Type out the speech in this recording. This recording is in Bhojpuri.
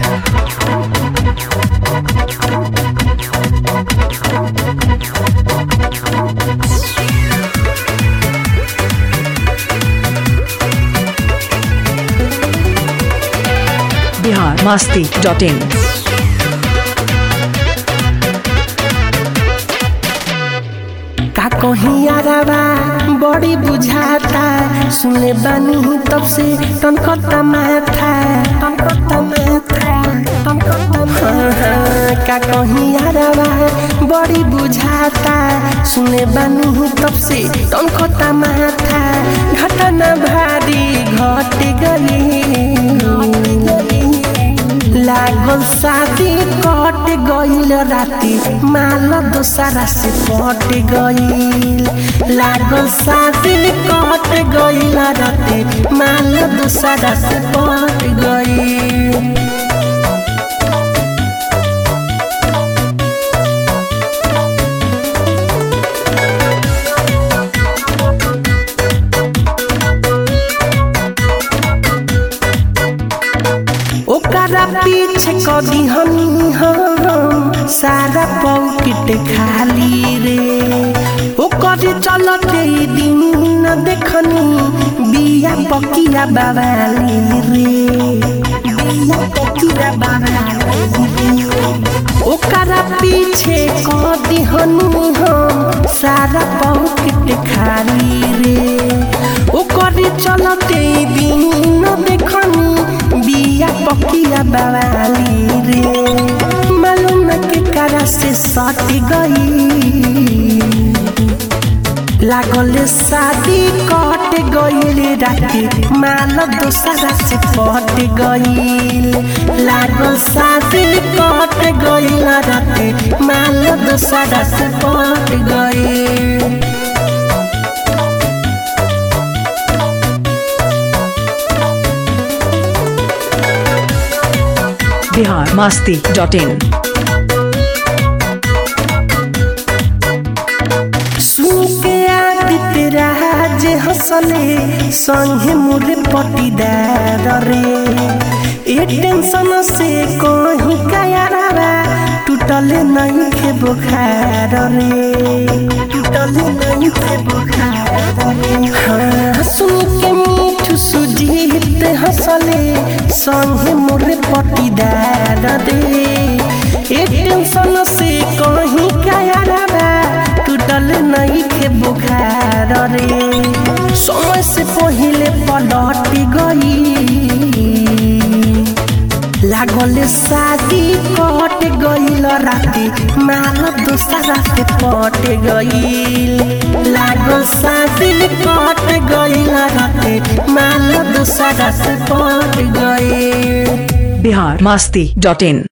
बिहार मस्ती डॉट इन का कहीं आरावा बड़ी बुझाता सुने बानी तब से तनकता माथा तनकता माथा तनकता माथा का कहीं आरावा बड़ी बुझाता सुने बानी तब से तनकता माथा घटना भारी घट गई लागल शादी कट गईल राती माल दोसरा से पट गईल लागल शादी कट गईल राती माल दोसरा से पट गईल ओकरा पीछे कदी हमी हम सारा पॉकेट खाली रे ओकर चलते ई दिन न देखनी बिया पकिया बाबाली रे बिया पकिया बाबाली रे ओकरा पीछे कदी हमी हम सारा पॉकेट खाली रे ओकर चलते ई दिन न देखनी बिया पकिया बवाली रे मालूम के करा से सट गई लागल शादी कट गईल राती माल दोसरा से पट गईल लागल शादी कट गईल राती माल दोसरा से पट गईल बिहार मस्ती डॉट इन सुके आदित्य राज हंसले संगे मोरे पटीदार रे ए टेंशन से कहीं कायारा टूटल नहीं के बुखार रे टूटल नहीं के बुखार रे हाँ सुन के मीठू सुजीत हंसले संगे मोरे पटीदार रे ए टेंशन से कहीं कायारा टूटल नहीं के बुखार रे समय से पहले पलट गई लागल शादी कट गईल राती माल दोसरा से पट गईल लागल शादी कट गईल राती माल दोसरा से पट गईल बिहार मस्ती डॉट इन